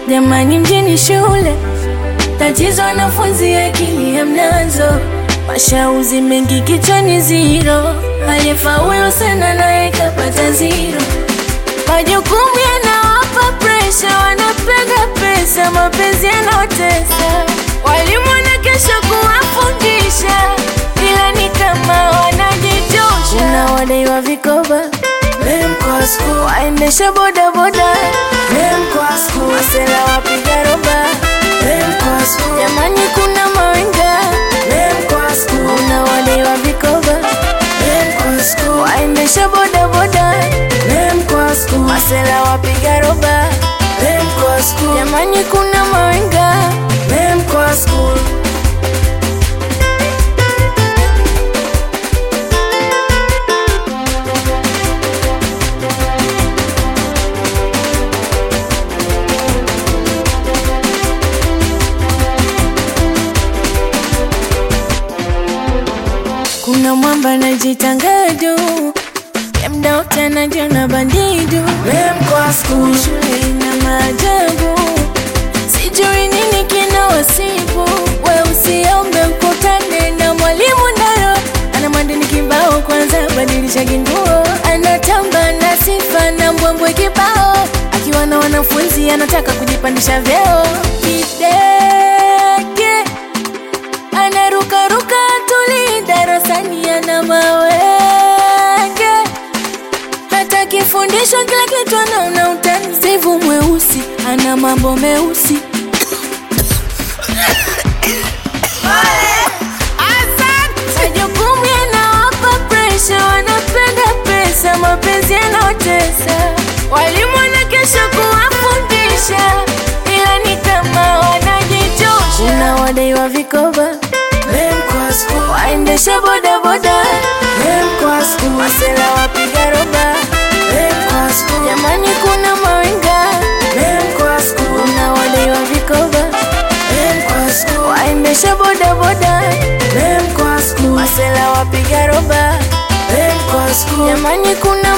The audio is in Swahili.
Jamani, mjini shule tatizo, wanafunzi akili hamnazo, mashauzi mengi kichwani ziro, aliyefaulu sana naye kapata ziro. Majukumu yanawapa presha, wanapenda pesa, mapenzi yanaotesa, walimu wana kesho kuwafundisha, ila ni kama wanajitosha. Unawadaiwa vikoba waendesha bodaboda masela wapiga roba, jamani, kuna mawenga unawadaiwa vikoba waendesha bodaboda masela wapiga roba, jamani, kuna mawenga Kuna mwamba najitanga juu ya mda wote anajiona bandidu. Shule ina maajabu, sijui nini kina wasibu. We usiombe ukutane na mwalimu Ndaro, ana madini kibao, kwanza badilisha kinguo. Anatamba na sifa na mbwembwe kibao, akiwa na wanafunzi anataka kujipandisha vyeo. Kidege anarukaruka tuli darasani, ana mawenge, hata kifundishwa kila kitu anaona utani. Sevu mweusi ana mambo meusi majukumu yanawapa presha, wanapenda pesa, mapenzi yanaotesa, walimu wana kesho kuwafundisha, ila ni kama wanajitosha. Unawadaiwa vikoba waendesha bodaboda masela wapiga roba, jamani, kuna mawenga unawadaiwa vikoba waendesha bodaboda masela wapiga roba, jamani, kuna